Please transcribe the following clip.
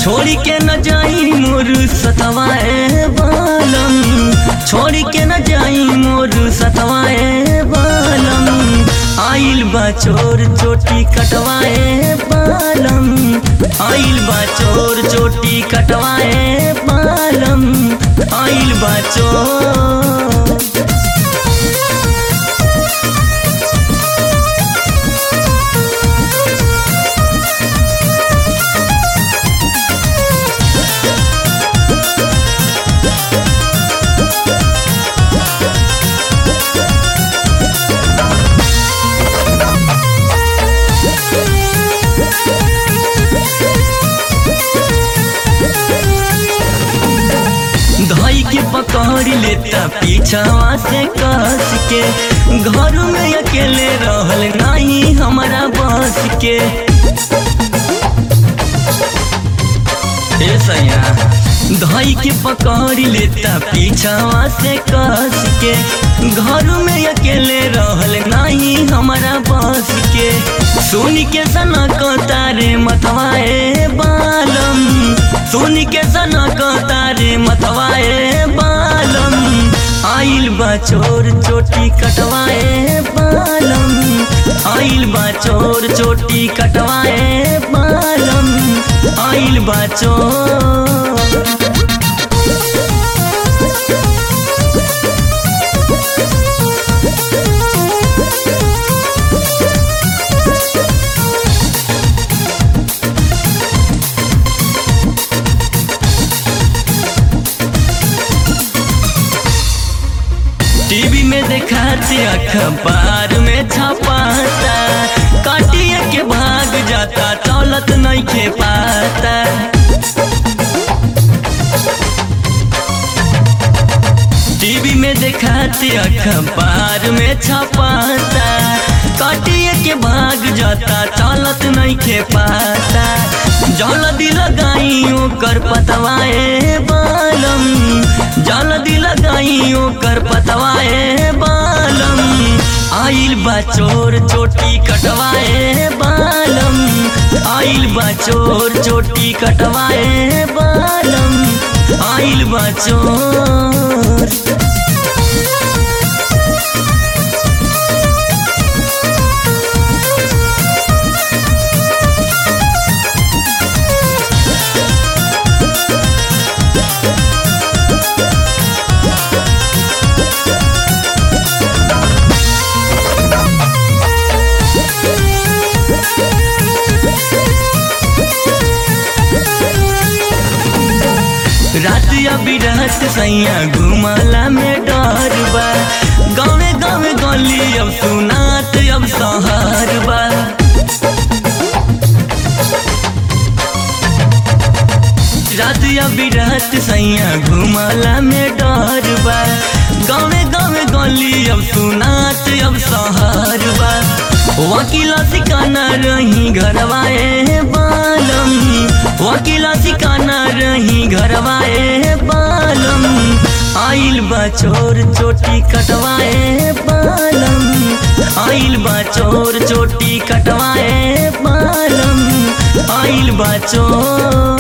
छोड़ी के न जाई मोर सतवाए बालम छोड़ी के न जाई मोर सतवाए बालम आइल बा चोर चोटी कटवाए बालम आइल बा चोर चोटी कटवाए बालम आइल बा चोर धई के पकड़ लेता पीछावा से कस के घर में अकेले रहल नहीं हमारा बस के ए सैया धई के पकड़ लेता पीछावा से कस के घर में अकेले रहल नहीं हमारा बस के सुन के सना तारे मतवाए बालम सुन के सना तारे मतवाए बालम आइल बा चोर चोटी कटवाए बालम आइल बा चोर चोटी कटवाए बालम आइल बा चोर टीवी में दिखाते अखबार में छपाता काटिए के भाग जाता दौलत नहीं खे पाता टीवी में दिखाते अखबार में छपाता काटिए के भाग जाता दौलत नहीं खे पाता जल्दी लगाई ओकर पतवाए बालम जल्दी लगाई ओकर पतवाए बालम आइल बा चोर चोटी कटवाए बालम आइल बा चोर चोटी कटवाए बालम आइल बा चोर रात अभी रात सैया घुमाला में डर बा गाँवे गाँवे गली अब सुनात अब सहर बा रात अभी रात सैया घुमाला में डर बा गाँवे गाँवे गली अब सुनात अब सहर बा वकीला सिकाना रही घरवाए बालम वकीला सिकाना रही घरवाए बालम आइल बा चोर चोटी कटवाए बालम आइल बा चोर चोटी कटवाए बालम आइल बा चोर